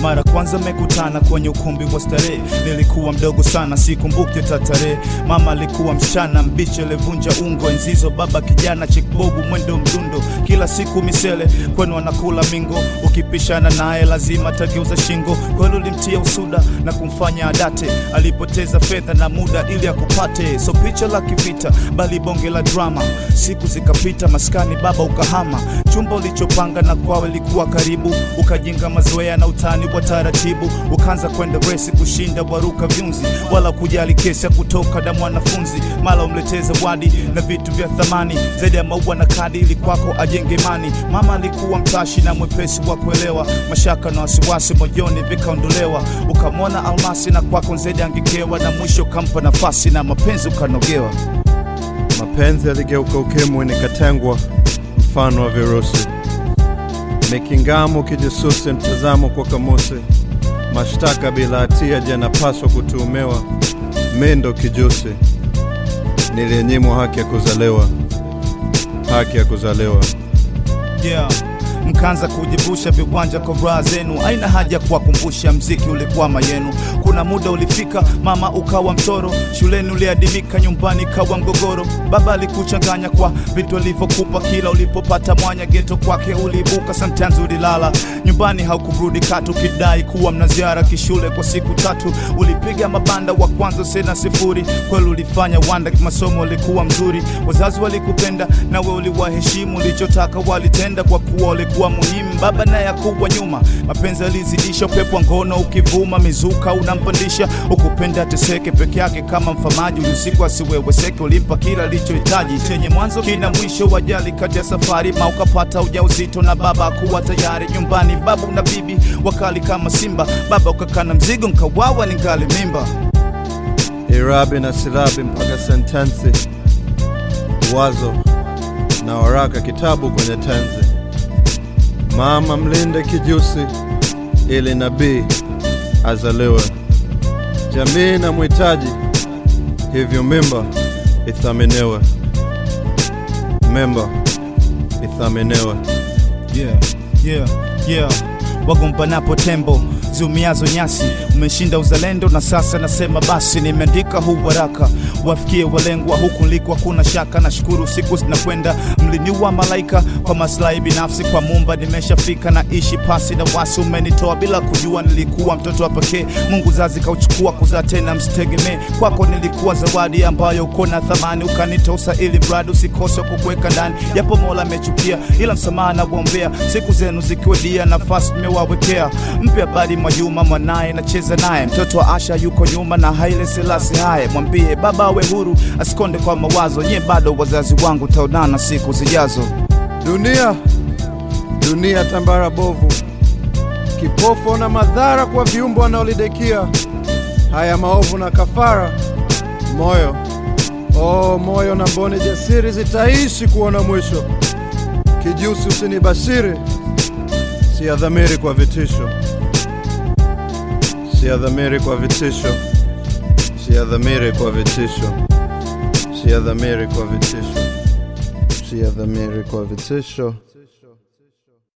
mara kwanza mekutana kwenye ukumbi wa starehe nilikuwa mdogo sana sikumbuke tatare mama alikuwa msichana mbichi alivunja ungo enzizo baba kijana chikbobu mwendo mdundo kila siku misele kwenu anakula mingo ukipishana naye lazima tageuza shingo kweli ulimtia usuda na kumfanya adate alipoteza fedha na muda ili akupate so picha la kivita bali bonge la drama siku zikapita maskani baba ukahama chumba ulichopanga na kwawe likuwa karibu ukajenga mazoea na utani wa taratibu ukaanza kwenda resi kushinda waruka vyunzi wala kujali kesi ya kutoka na mwanafunzi mala umletee zawadi na vitu vya thamani zaidi ya maua na kadi ili kwako ajenge imani mama alikuwa mtashi na mwepesi wa kuelewa mashaka na wasiwasi moyoni vikaondolewa ukamwona almasi na kwako zaidi angekewa na mwisho ukampa nafasi na mapenzi ukanogewa Mapenzi yaligeuka ukimwi, nikatengwa mfano wa virusi. Mikingamo kijasusi, mtazamo kwa kamusi, mashtaka bila hatia, je, napaswa kutuhumiwa? Mi ndo kijusi, niliyenyimwa haki ya kuzaliwa, haki ya kuzaliwa. yeah. mkaanza kujivusha viwanja kwa raha zenu aina haja kuwakumbusha mziki ulikwama yenu kuna muda ulifika mama ukawa mtoro shuleni uliadimika nyumbani kawa mgogoro baba alikuchanganya kwa vitu alivyokupa kila ulipopata mwanya geto kwake uliibuka sometimes ulilala nyumbani haukurudi katu kidai kuwa mna ziara kishule kwa siku tatu ulipiga mabanda wa kwanza sena sifuri kweli ulifanya wanda masomo ulikuwa mzuri wazazi walikupenda nawe uliwaheshimu ulichotaka walitenda kwa kuwa ulikuwa muhimu baba naye akuwa nyuma mapenzi alizidisha upepo wa ngono ukivuma mizuka unampandisha ukupenda teseke peke yake kama mfamaji usiku asiweweseke ulimpa kila alichohitaji chenye mwanzo kina mwisho wajali kati ya safari ma ukapata ujauzito na baba akuwa tayari nyumbani babu na bibi wakali kama simba baba ukakana mzigo nkawawa ningali mimba irabi na silabi mpaka sentensi, wazo na waraka, kitabu kwenye tenzi. Mama mlinde kijusi, ili nabii azaliwe. Jamii na mhitaji, hivyo mimba ithaminiwe, mimba ithaminiwe. yeah, yeah, yeah. wagombanapo tembo ziumiazo nyasi umeshinda uzalendo na sasa nasema basi nimeandika huu waraka wafikie walengwa huku liko hakuna shaka nashukuru siku zinakwenda mliniua malaika kwa maslahi binafsi kwa mumba nimeshafika na ishi pasi na wasi umenitoa bila kujua nilikuwa mtoto wa pekee mungu zazi kauchukua kuzaa tena msitegemee kwako nilikuwa zawadi ambayo uko na thamani ukanitosa ili mradi usikose kukuweka ndani japo mola amechukia ila msamaha na kuombea siku zenu zikiwedia nafasi nimewawekea mpe habari mwajuma mwanaye nacheza naye mtoto wa asha yuko nyuma na haile selasi haye mwambie baba awe huru asikonde kwa mawazo nye bado wazazi wangu taonana siku zijazo Dunia, dunia tambara bovu, kipofu na madhara kwa viumbe wanaolidekia haya maovu na kafara. Moyo, oh moyo na mboni jasiri zitaishi kuona mwisho. Kijusi usinibashiri, siadhamiri kwa vitisho, siadhamiri kwa vitisho, siadhamiri kwa vitisho, siadhamiri kwa vitisho, siadhamiri kwa vitisho.